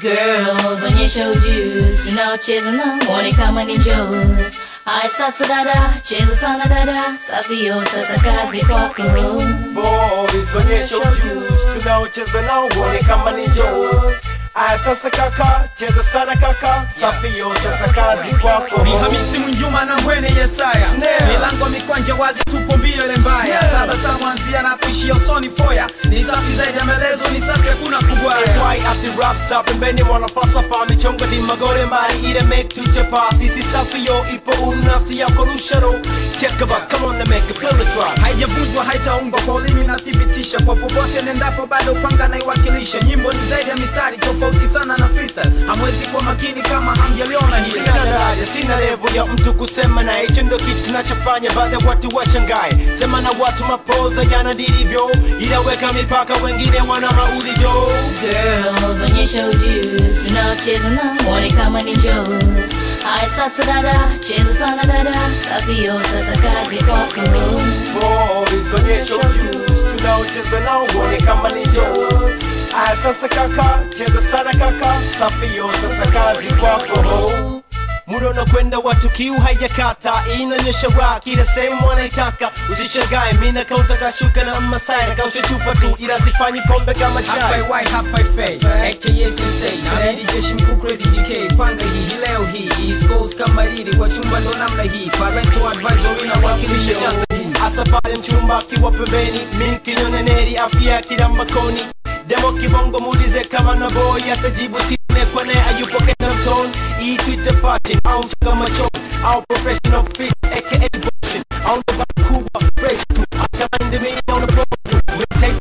Girls, onyesha ujuzi, tunaocheza na mwone kama ni Joes. Haya sasa dada, cheza sana dada, safio sasa kazi kwako. Boys, onyesha ujuzi tunaocheza nao uone kama ni Joes. Aya sasa kaka, cheza sana kaka, safio sasa kazi kwako. Ni Hamisi Mwinjuma na Mbwene Yesaya, Snare. milango mikwanje wazi, tupo mbio ile mbaya, Snare. tabasamu anzia na kuishia usoni foya, ni safi zaidi ya maelezo, ni safi hakuna kugwaya. Why ati rap stop pembeni wanafalsafa michongo ni magore mari ile make tuchapa sisi safi yo ipo uru nafsi yako rusharo cheka bas come on and make a feel the drop haijavunjwa haitaungwa kwa ulimi nathibitisha kwa popote nendapo bado kwanga naiwakilisha nyimbo ni zaidi ya mistari tofauti sana na freestyle hamwezi kuwa makini kama hamjaliona hili Sina daraja, sina level ya mtu kusema na hicho ndo kitu kinachofanya baadhi ya watu washangae. Sema na watu mapoza yana ndivyo, ila weka mipaka, wengine wana maulijo. Girls, onyesha ujuzi, tunaocheza na mwone kama ni Joes. Haya sasa dada, cheza sana dada, safio sasa kazi kwako. Boys, onyesha ujuzi, tunaocheza nao uone kama ni Joes. Aya sasa kaka, cheza sana kaka, safi yo sasa kazi kwako. Muda unakwenda watu kiu haijakata, inaonyesha rock ile sehemu wanaitaka. Usishangae mimi na kauta kashuka na masai na kausha chupa tu, ila sifanyi pombe kama chai. Hapa Y, hapa Fay, aka Sensei na Lady Jeshi mkuu Crazy GK panga hii hii leo hii East Coast kama riri kwa chumba ndo namna hii parental advisory na wakilisha chata hii hasa pale mchumba akiwa pembeni, mimi kinyoneneri afya kila makoni demo kibongo muulize kama na boy atajibu sine kwa naye ayupo kena mtoni hii twitter fashion au mchanga machoni au professional fit aka version au ndo baba kubwa fresh tu akamind me on the road we take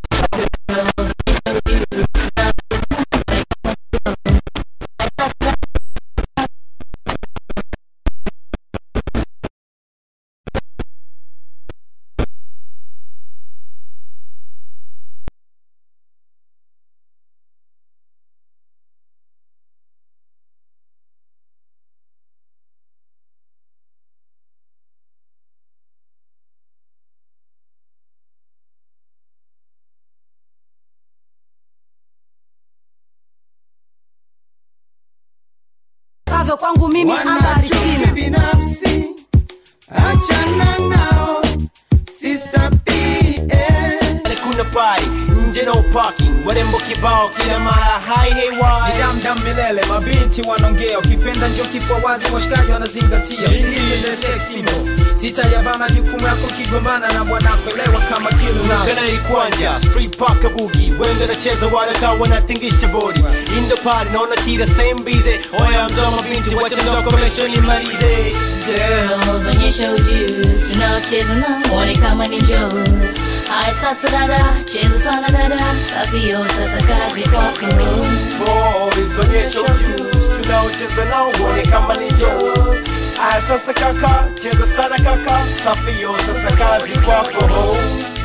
kavyo kwangu mimi habari sina Wanachuki binafsi achana nao Sister P eh. Pale kuna party nje no parking warembo kibao kila mara hai hey Ni why damdam milele mabinti wanaongea ukipenda njo kifua wazi washikaji wanazingatia usitende seximo sitayavaa majukumu yako kigombana na bwanako elewa kama kilu nazo kana ilikwanja street park bugi wengi nacheza wale kawa wanatingisha body in the party naona kila same busy oya mzoma binti wacha ndo commission imalize Girls, onyesha ujuzi, tunaocheza na mwone kama ni Joes. Haya sasa dada, cheza sana dada, safio sasa kazi kwako. boys onyesha ujuzi tunaocheza nao uone kama ni Joes aya sasa kaka cheza sana kaka safi yo sasa kazi kwako